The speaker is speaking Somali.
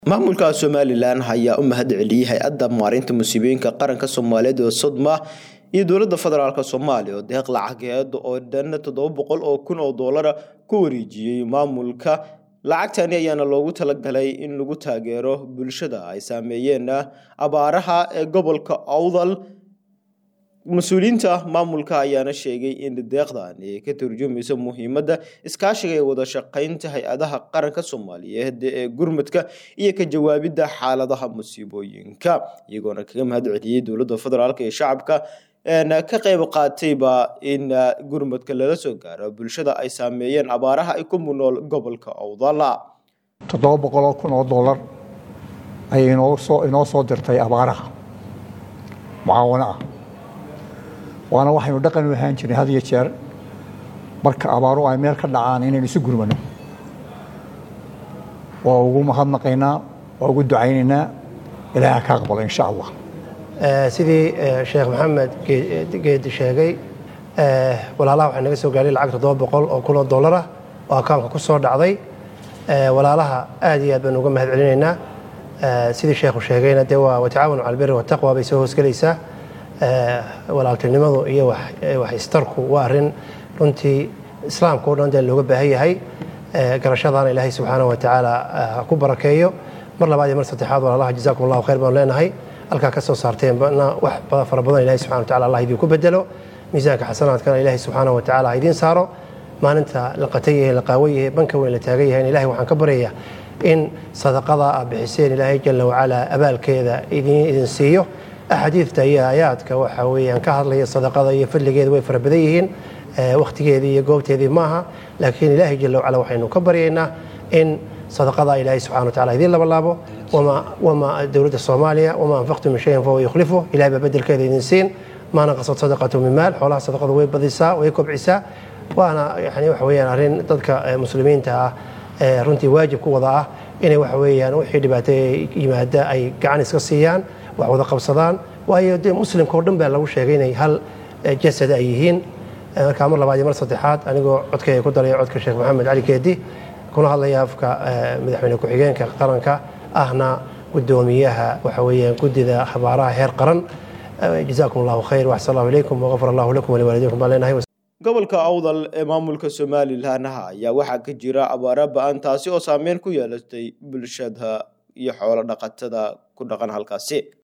maamulka somalilan ayaa u mahad celiyey hay-adda maarinta musiibooyinka qaranka soomaaliyeed ee sodma iyo dowlada federaalk soomaaliya oo deeq lacageed oo dhan toddoba boqol oo kun oo doolara ku wareejiyey maamulka lacagtani ayaana loogu talagalay in lagu taageero bulshada ay saameeyeen abaaraha ee gobolka awdal mas-uuliyiinta maamulka ayaana sheegay in deeqdan ay ka turjumayso muhiimadda iskaashiga ee wada shaqeynta hay-adaha qaranka soomaaliyeed ee gurmadka iyo ka jawaabidda xaaladaha musiibooyinka iyagoona kaga mahad celiyey dowladda federaalk iyo shacabka ka qayb qaatayba in gurmadka lala soo gaaro bulshada ay saameeyeen abaaraha ay ku munool gobolka awdala toddoba boqoloo kun oo dollar ayay inoo soo dirtay abaaraha mucaawano ah waana waxaynu dhaqan u ahaan jirnay had iyo jeer marka abaaru ay meel ka dhacaan inaynu isu gurmano waa ugu mahadnaqaynaa waa ugu ducaynaynaa ilaaha ka aqbalo insha allah sidii sheekh maxamed geedi sheegay walaalaha waxaa naga soo gaadhay lacag toddoba boqol oo kun oo dollarah oo akaanka ku soo dhacday walaalaha aad iyo aad baan uga mahad celinaynaa sidii sheekhu sheegayna dee waa watacaawanu cala albiri wataqwa bay soo hoosgelaysaa walaaltinimadu iyo wax istarku waa arrin runtii islaamka o dhan dee looga baahan yahay garashadaana ilaahay subxaana wa tacaala ha ku barakeeyo mar labaad iyo mar saddexaad walaalaha jazakum allahu khayr baanu leenahay halkaa ka soo saarteenna wax fara badan ilahay subxana wa tacala allah idinku bedelo miisaanka xasanaadkana ilaahay subxaana wa tacala ha idiin saaro maalinta la qatan yahay la qaawan yahay banka weyn la taagan yahay ilahay waxaan ka baryayaa in sadaqada aad bixiseen ilaahay jala wacalaa abaalkeeda idin siiyo axaadiidta iyo aayaadka waxa weeyaan ka hadlaya sadaqada iyo fadligeeda way fara badan yihiin wakhtigeedii iyo goobteedii maaha laakiin ilaahay jala wacala waxaynu ka baryaynaa in sadaqada ilaahay subxana wa tacala idiin labalaabo wama dowladda soomaaliya wamaa anfaqtu min shayin fahuwa yukhlifu ilahay baa bedelkeeda idin siin maa naqasad sadaqatu min maal xoolaha sadaqadu way badisaa way kobcisaa waana yani waxa weeyaan arrin dadka muslimiinta ah runtii waajib ku wada ah inay waxa weeyaan wixii dhibaato yimaada ay gacan iska siiyaan wax wada qabsadaan waayo dee muslimka o dhan baa lagu sheegay inay hal jasad ay yihiin markaa mar labaad iyo mar saddexaad anigoo codkayga ku daraya codka sheekh maxamed cali keedi kuna hadlaya afka madaxweyne ku-xigeenka qaranka ahna gudoomiyaha waxa weeyaan guddida habaaraha heer qaran jazaakum allahu khayr waxsan allahu ilaykum waqafar allahu lakum waliwaalidikum baan leenahay gobolka awdal ee maamulka somalilan ayaa waxaa ka jira abaara ba-an taasi oo saameyn ku yeelatay bulshada iyo xoolo dhaqatada ku dhaqan halkaasi